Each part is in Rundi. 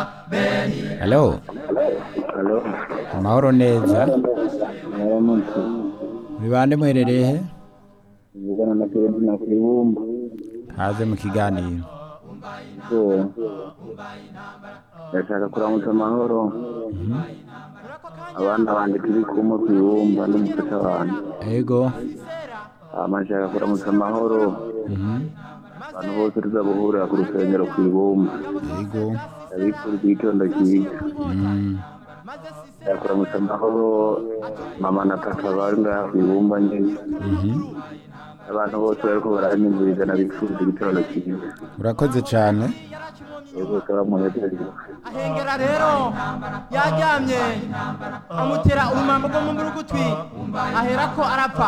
Hello, Halo, amahoro neza. mwaramutse. Muri bande muherereye he? Vugana na Kennedy na Kwibumba. Haze mu kiganiro. So, ndashaka kuramutsa amahoro. Abana banje turi kumwe Kwibumba n'umufasha wanjye. Ego. Hama nshaka kuramutsa amahoro. Mhm. Abantu bose tuzabuhurira ku rusengero Kwibumba. Ego. Ndabifuriza igitondo cyiza. Mm. Nshaka kuramutsa amahoro mama na papa bari ngaha Kwibumba nyine. Mhm. Abantu bose bariko baranyumviriza nabifuriza igitondo cyiza. Urakoze cyane. Yego, turamuhejeje. ahengera rero yaryamye amutera urumambo rwo mu mburugutwi ahera ko arapfa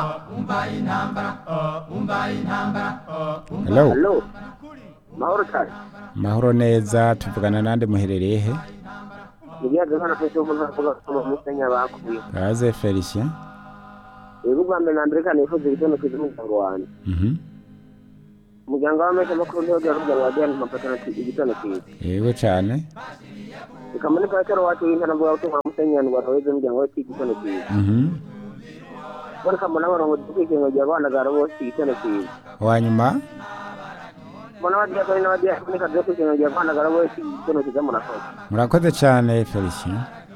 Hello. Hello. Mahoro cyane. Mahoro neza tuvugana nande muherereye he? Nibyaga hano kwese umuntu avuga ko mu musenya bakuye. Haze Felicien. Yego bwa mbere na mbere kandi nifuza igitondo cyiza umuryango wanjye. Mhm. Umuryango w'amesha makuru niho gari kugira ngo wajyane amapatana igitondo cyiza. Yego cyane. Ikamani pastor wacu w'intara mvuga ko mu musenya ngo weze umuryango we igitondo cyiza. Mhm. Bari kamona barongo dukwiriye ngo abana garo bose igitondo cyiza. Wanyuma Mbona bagiye ko n'abadiya kunika byo kwiriye ngo abana garo bose igitondo cyiza murakoze. murakoze cyane Felicien.